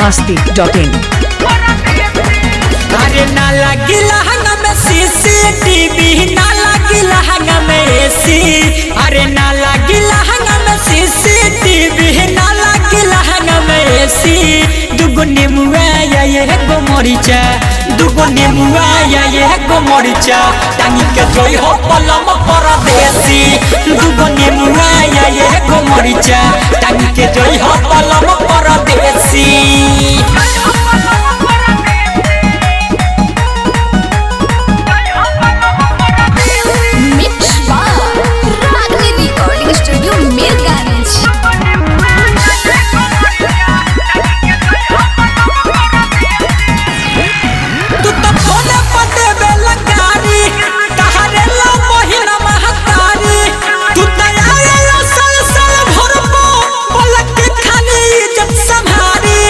masti.in अरे ना लगी लहंगा में सीसीटीवी ना लगी लहंगा में एसी अरे ना लगी लहंगा में सीसीटीवी ना लगी लहंगा में एसी दुगो नेमुआ या ये गो मरीचा दुगो नेमुआ या ये गो मरीचा टांगी के जोई हो पलम परदेसी दुगो नेमुआ या ये गो मरीचा टांगी के जोई हो पलम परदेसी Mix Bar Ragni Recording Studio Mirganj तू तो फोने पर देवे लगारी तहरे लो महीना महतारी तू तो आए लो सल सल भरबो पलक के खाली इज्जत संभारी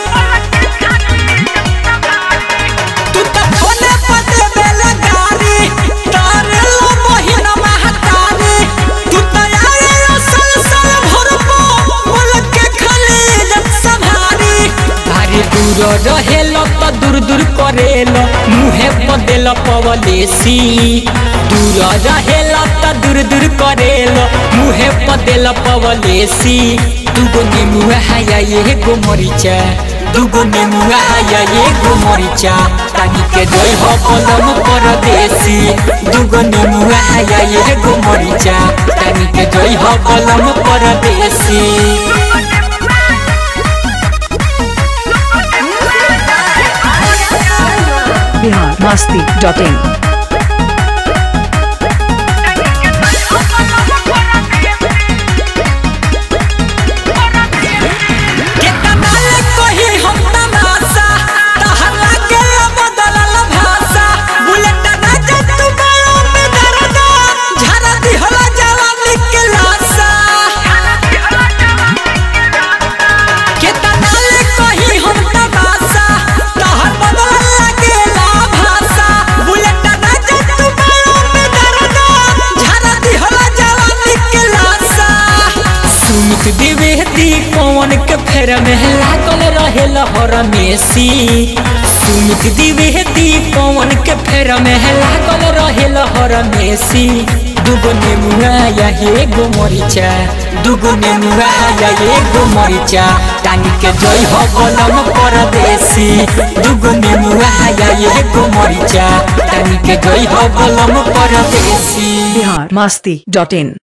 तू तो फोने पर देवे लगारी तहरे लो महीना महतारी तू तो आए लो सल सल भरबो पलक के खाली इज्जत संभारी अरे दूर रहेलो तो दूर दूर करेलो मुहे बदेल पवलेसी दूर रहेलो तो दूर दूर करेलो मुहे बदेल पवलेसी दुगो नेमुआ हाया ये गो मरीचा दुगो नेमुआ हाया ये गो मरीचा तानी के जोई हो पलम परदेसी दुगो नेमुआ हाया ये गो मरीचा तानी के जोई हो पलम परदेसी Bihar masti.in केतना ले कही हम तमाशा तहरा के बदलल भाषा बुलेट राजा तू बायों में दर्दा झरा दिहला जवानी के लाशा केतना ले कही हम तमाशा तहर बदलल लागेला भाषा बुलेट राजा तू बायों में दर्दा झरा दिहला जवानी के लाशा सुमित द्विवेदी कौन के फेर में लागल रहे लहर मेसी सुमित द्विवेदी कौन के फेर में लागल रहे लहर मेसी दुगो नेमुआ या हे गो मरीचा दुगो नेमुआ या हे गो मरीचा टांगी के जोई हो बलम परदेसी दुगो नेमुआ या हे गो मरीचा टांगी के जोई हो बलम परदेसी Bihar masti.in